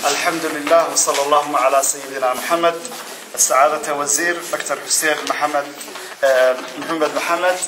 الحمد لله وصلى اللهم على سيدنا محمد السعادة وزير دكتور حسين محمد محمد محمد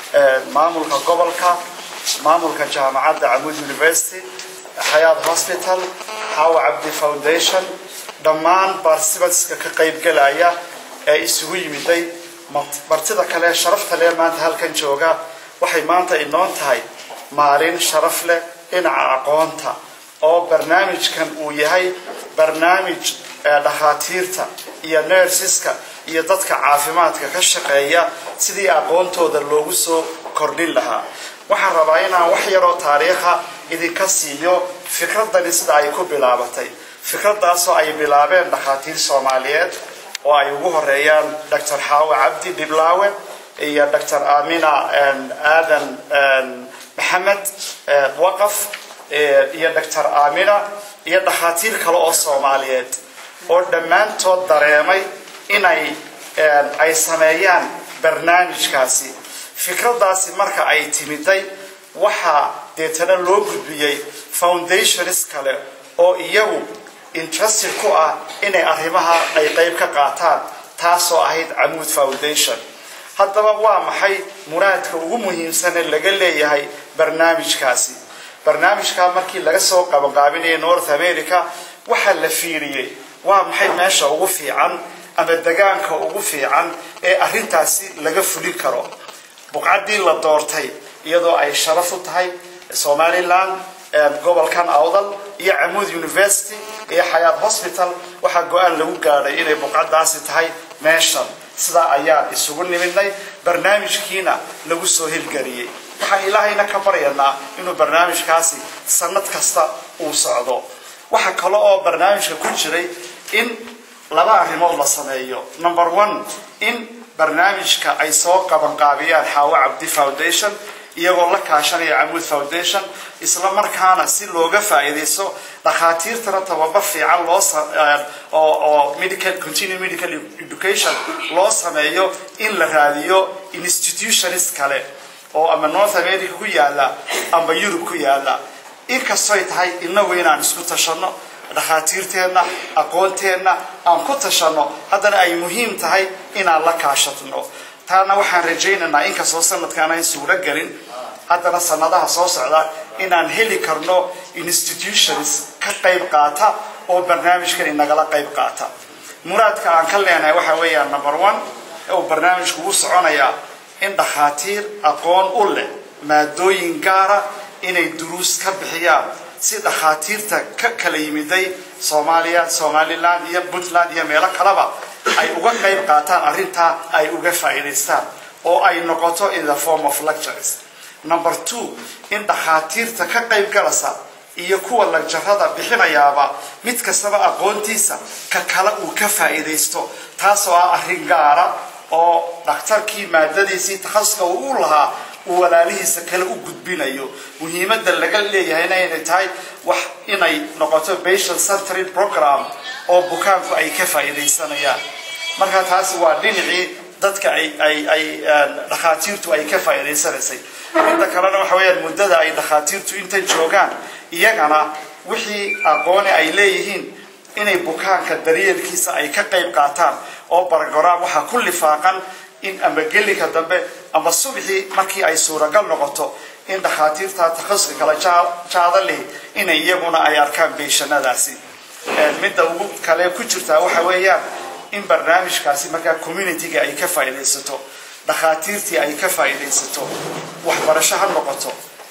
مامولك gobolka maamulka jaamacadda camud university xayaad hospital hawa cabdi foundation dhammaan participantska ka qaybgalaya ee isugu yimiday martida kale sharafta leh maanta halkan jooga waxay maanta inoo tahay maalin sharaf leh dhinaca aqoonta oo barnaamijkan uu yahay barnaamij dhakhaatiirta iyo nersiska iyo dadka caafimaadka ka shaqeeya sidii aqoontooda loogu soo kordhin lahaa waxaan rabaa inaan wax yaroo taariikha idinka siiyo fikradani sida ay ku bilaabatay fikradaasoo ay bilaabeen dhakhaatiir soomaaliyeed oo ay ugu horeeyaan dr xaawe cabdi dhiblaawe iyo dr amina aadan maxamed waqaf iyo dr amina iyo dhakhaatiir kale oo soomaaliyeed oo dhammaantood dareemay inay ay sameeyaan barnaamijkaasi fikradaasi marka ay timiday waxaa deetana loo gudbiyey foundations kale oo iyagu interested ku ah inay arrimaha ay qayb ka qaataan taasoo ahayd camuud foundation haddaba waa maxay muraadka ugu muhiimsane laga leeyahay barnaamijkaasi barnaamijkaa markii laga soo qabanqaabinayay north america waxaa la fiiriyey waa maxay meesha ugu fiican ama degaanka ugu fiican ee arrintaasi laga fulin karo buqcaddii la doortay iyadoo ay sharaf u tahay somaliland gobolkan awdal iyo camuud university iyo xayaad hospital waxaa go-aan lagu gaadhay inay buqcaddaasi tahay meeshan sidaa ayaan isugu nimidnay barnaamijkiina lagu soo hirgeliyey waxaan ilaahayna ka baryanaa inuu barnaamijkaasi sanad kasta uu socdo waxaa kale oo barnaamijka ku jiray in laba arrimood la sameeyo number one in barnaamijka ay soo qabanqaabiyaan xaawo cabdi foundation iyagoo la kaashanaya camuud foundation isla markaana si looga faa'iidaysto dhakhaatiirtana tababar fiican loo oo medical continue medical education loo sameeyo in la raadiyo institutions kale oo ama north america ku yaala ama yurub ku yaala inkastoy tahay inagu inaan isku tashanno dhakhaatiirteenna aqoonteenna aan ku tashanno haddana ay muhiim tahay inaan la kaashatno taana waxaan rajaynaynaa inkastoo sanadkaan ayn suuro gelin haddana sanadaha soo socda inaan heli karno institutions ka qayb qaata oo barnaamijkan inagala qayb qaata muraadka aan ka leenahay waxa weeyaan number one uu barnaamijku u soconayaa in dhakhaatiir aqoon u leh maadooyin gaara inay duruus ka bixiyaan si dhakhaatiirta ka kala yimiday soomaaliya somaliland iyo puntland iyo meelo kaleba ay uga qayb qaataan arrintaa ay uga faa'iidaystaan oo ay noqoto in the form of lectures number two in dhakhaatiirta ka qayb galasa iyo kuwa lagjarada bixinayaaba mid kastaba aqoontiisa ka kale uu ka faa'iidaysto taasoo ah arrin gaara oo dhakhtarkii maadadiisii takhasuska uu u lahaa uu walaalihiisa kale u gudbinayo muhiimadda laga leeyahayna inay tahay wax inay noqoto patient centered program oo bukaanku ay ka faa'iidaysanayaan marka taasi waa dhinacii dadka ay ay ay dhakhaatiirtu ay ka faa'iidaysanaysay midda kalena waxa weeyaan muddada ay dhakhaatiirtu inta joogaan iyagana wixii aqooni ay leeyihiin inay bukaanka daryeelkiisa ay ka qayb qaataan oo bargoraam waxaa ku lifaaqan in ama gelika dambe ama subxii markii ay suuragal noqoto in dhakhaatiirta takhasuska kala jaada leh inay iyaguna ay arkaan beeshanadaasi midda ugu kale ku jirtaa waxa weeyaan in barnaamijkaasi markaa communityga ay ka faa'iidaysato dhakhaatiirtii ay ka faa'iidaysato waxbarasho ha noqoto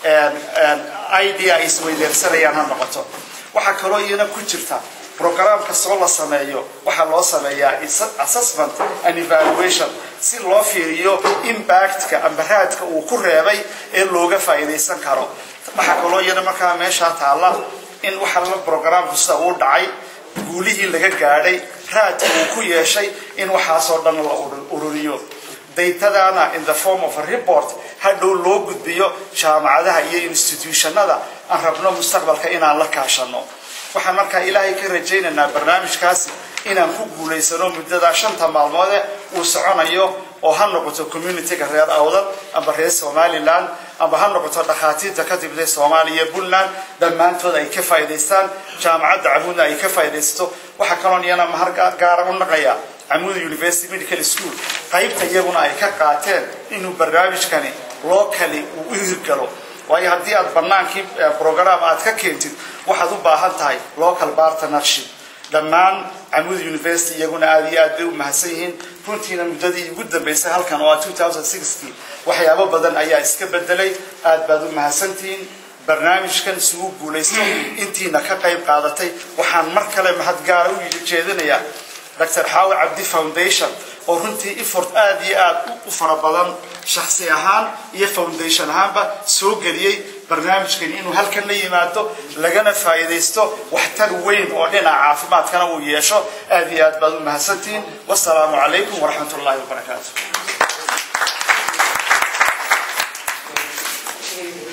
idea ay isweydeersanayaan ha noqoto waxaa kaloo iyana ku jirta brograam kastoo la sameeyo waxaa loo sameeyaa assessment and evaluation si loo fiiriyo impactka amba raadka uu ku reebay ee looga faa'iidaysan karo waxaa kaloo iyana markaa meeshaa taalla in waxa la brograamku sida uu dhacay guulihii laga gaadhay raadka uu ku yeeshay in waxaasoo dhan la ururiyo daytadana in the form of a report hadhow loo gudbiyo jaamacadaha iyo institutionada aan rabno mustaqbalka inaan la kaashano waxaan markaa ilaahay ka rajaynaynaa barnaamijkaasi inaan ku guulaysano muddadaa shanta maalmoode uu soconayo oo ha noqoto communityga reer awdal amba reer somaliland amba ha noqoto dhakhaatiirta ka timida soomaaliya puntland dhammaantood ay ka faa'idaystaan jaamacadda camuudna ay ka faa'iidaysato waxaa kaloon iyana mahar gaara u naqaya camuud university medical school qaybta iyaguna ay ka qaateen inuu barnaamijkani locally uu u hirgalo waayo haddii aad banaankii program aad ka keentid waxaad u baahan tahay local partnership dhammaan camuud university iyaguna aada iyo aad bay u mahadsan yihiin runtiina muddadii ugu dambaysay halkan oo ah waxyaabo badan ayaa iska bedelay aad baad u mahadsantihiin barnaamijkan isugu guulaysto intiina ka qayb qaadatay waxaan mar kale mahad gaara u jeedinayaa dr xaawi cabdi foundation oo runtii effort aada iyo aad u fara badan shaksi ahaan iyo foundation ahaanba soo geliyey barnaamijkani inuu halkan la yimaado lagana faa'iidaysto waxtar weyn oo dhinaca caafimaadkana uu yeesho aada iyo aad baad u mahadsantihiin wasalaamu calaykum waraxmat ullahi wabarakaatu